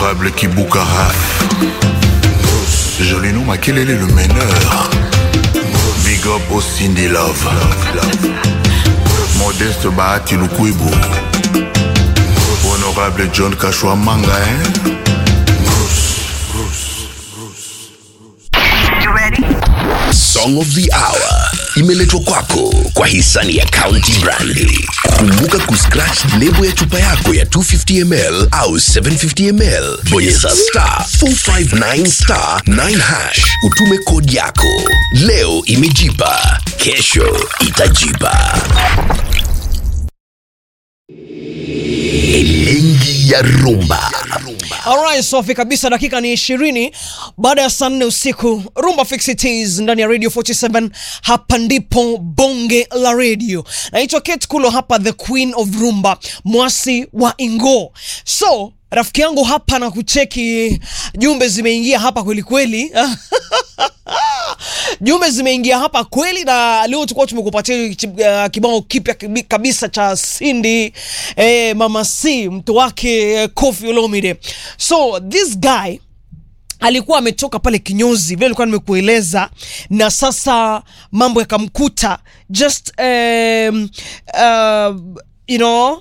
Honorable Kiboukara. Jolino Makelele le meneur. Big up au Cindy Love. Modeste Bahati Lukwebo. Honorable John Kashwa Manga, hein? Song of the Hour imeletwa kwako kwa hisani ya County Brandi. Kumbuka kuscratch lebo ya chupa yako ya 250ml au 750ml, bonyeza star 459 star 9 hash, utume kodi yako. Leo imejipa, kesho itajipa. Elengi ya rumba. Alright, safi kabisa. Dakika ni ishirini baada ya saa nne usiku. Rumba Fix It Is ndani ya Radio 47. Hapa ndipo bonge la radio. Naitwa Kate Kulo hapa, the queen of rumba, mwasi wa Ingo. So rafiki yangu hapa na kucheki, jumbe zimeingia hapa kweli kweli. jumbe zimeingia hapa kweli, na leo tulikuwa tumekupatia uh, kibao kipya kibi- kabisa cha Cindy eh, Mama C mtu wake eh, Koffi Olomide. So this guy alikuwa ametoka pale kinyozi vile nilikuwa nimekueleza, na sasa mambo yakamkuta just um, uh, you know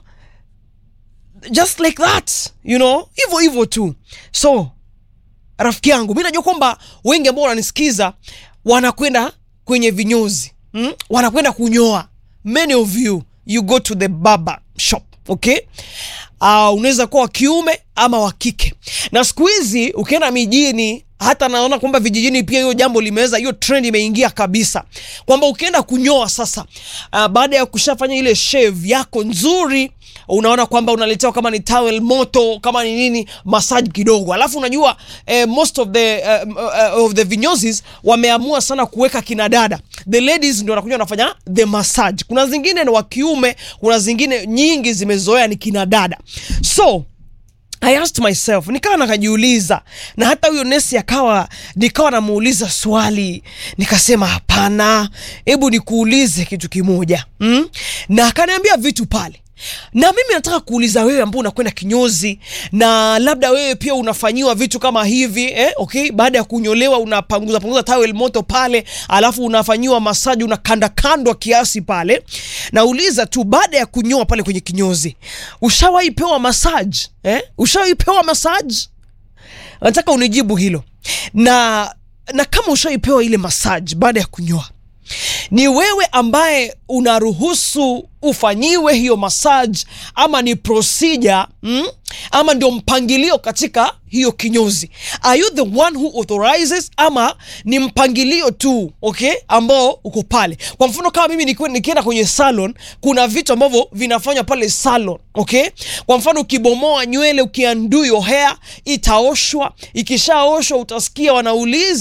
just like that you know, hivyo hivyo tu so rafiki yangu mi najua kwamba wengi ambao wananisikiza wanakwenda kwenye vinyozi mm? wanakwenda kunyoa many of you you go to the barber shop okay uh, unaweza kuwa wa kiume ama wa kike na siku hizi ukienda mijini hata naona kwamba vijijini pia hiyo jambo limeweza hiyo trend imeingia kabisa kwamba ukienda kunyoa sasa uh, baada ya kushafanya ile shave yako nzuri unaona kwamba unaletewa kama ni towel moto kama ni nini massage kidogo alafu unajua eh, most of the uh, uh, of the vinyozis wameamua sana kuweka kina dada the ladies ndio wanakuja wanafanya the massage kuna zingine ni wa kiume kuna zingine nyingi zimezoea ni kina dada so I asked myself nikawa nakajiuliza na hata huyo nesi akawa nikawa namuuliza swali nikasema hapana hebu nikuulize kitu kimoja mm? na akaniambia vitu pale na mimi nataka kuuliza wewe ambao unakwenda kinyozi na labda wewe pia unafanyiwa vitu kama hivi eh, okay baada ya kunyolewa unapanguza panguza towel moto pale alafu unafanyiwa masaji unakandakandwa kiasi pale nauliza tu baada ya kunyoa pale kwenye kinyozi ushawahi pewa masaji eh? ushawahi pewa masaji nataka unijibu hilo na na kama ushaipewa ile massage baada ya kunyoa ni wewe ambaye unaruhusu ufanyiwe hiyo massage ama ni procedure mm? ama ndio mpangilio katika hiyo kinyozi are you the one who authorizes ama ni mpangilio tu okay ambao uko pale kwa mfano kama mimi nikiwa- nikienda kwenye salon kuna vitu ambavyo vinafanywa pale salon okay kwa mfano ukibomoa nywele ukiandu your hair itaoshwa ikishaoshwa utasikia wanauliza